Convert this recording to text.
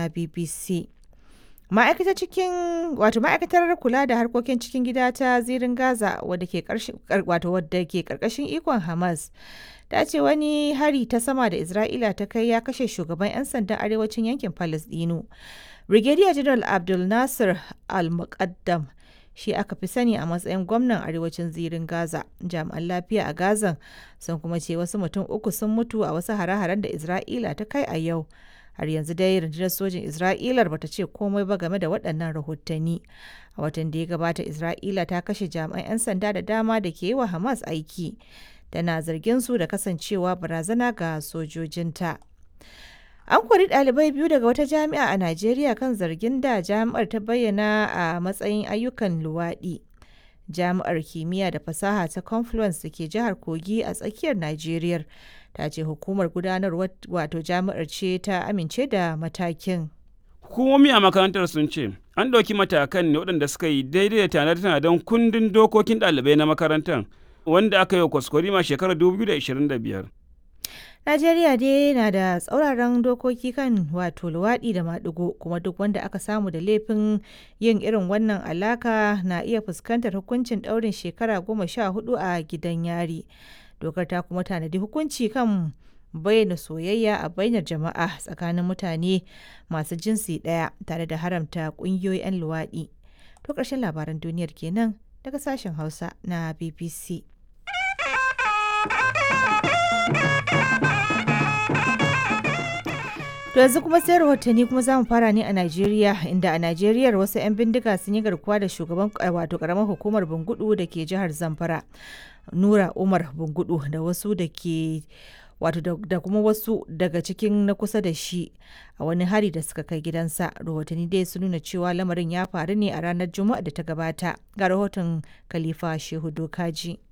na BBC. Ma'aikatar cikin wato ma'aikatar kula da harkokin cikin gida ta zirin Gaza wadda ke wato wadda ke karkashin ikon Hamas ta ce wani hari ta sama da Isra'ila ta kai ya kashe shugaban 'yan sandan arewacin yankin Palestino. Brigadier General Abdul Nasir Al-Muqaddam shi aka fi sani a matsayin gwamnan arewacin zirin Gaza. Jami'an lafiya a Gazan sun kuma ce wasu mutum uku sun mutu a wasu hare-haren da Isra'ila ta kai a yau. Har yanzu dai rundunar sojin Isra'ilar bata ce komai ba game da waɗannan rahotanni. A watan da ya gabata Isra'ila ta kashe jami'an 'yan sanda da dama da ke yi wa Hamas aiki. Tana zargin su da kasancewa barazana ga sojojinta. An kori ɗalibai biyu daga wata jami'a a Najeriya kan zargin da jami'ar ta bayyana a matsayin ayyukan luwaɗi. Jami'ar kimiyya da fasaha ta Confluence da ke jihar Kogi a tsakiyar Najeriya ta ce hukumar gudanarwar wato jami'ar ce ta amince da matakin. Hukumomi a makarantar sun ce an ɗauki matakan ne waɗanda suka yi daidai da tanade-tanaden kundin dokokin ɗalibai na makarantar wanda aka yi wa kwaskwarima shekarar 2025. Najeriya dai na da tsauraran dokoki kan wato luwaɗi da maɗigo kuma duk wanda aka samu da laifin yin irin wannan alaka na iya fuskantar hukuncin ɗaurin shekara goma sha hudu a gidan yari. Dokar ta kuma tanadi hukunci kan bayyana soyayya a bainar jama'a tsakanin mutane masu jinsi ɗaya tare da haramta ƙungiyoyi 'yan luwaɗi. To ƙarshen labaran duniyar kenan daga sashen Hausa na BBC. To yanzu kuma sai rahotanni kuma za mu fara ne a Najeriya inda a Najeriya wasu 'yan bindiga sun yi garkuwa da shugaban wato karamar hukumar Bungudu da ke jihar Zamfara. Nura Umar Bungudu da wasu da ke wato da kuma wasu daga cikin na kusa da shi a wani hari da suka kai gidansa rahotanni dai sun nuna cewa lamarin ya faru ne a ranar juma'a da ta gabata ga rahoton khalifa shehu dokaji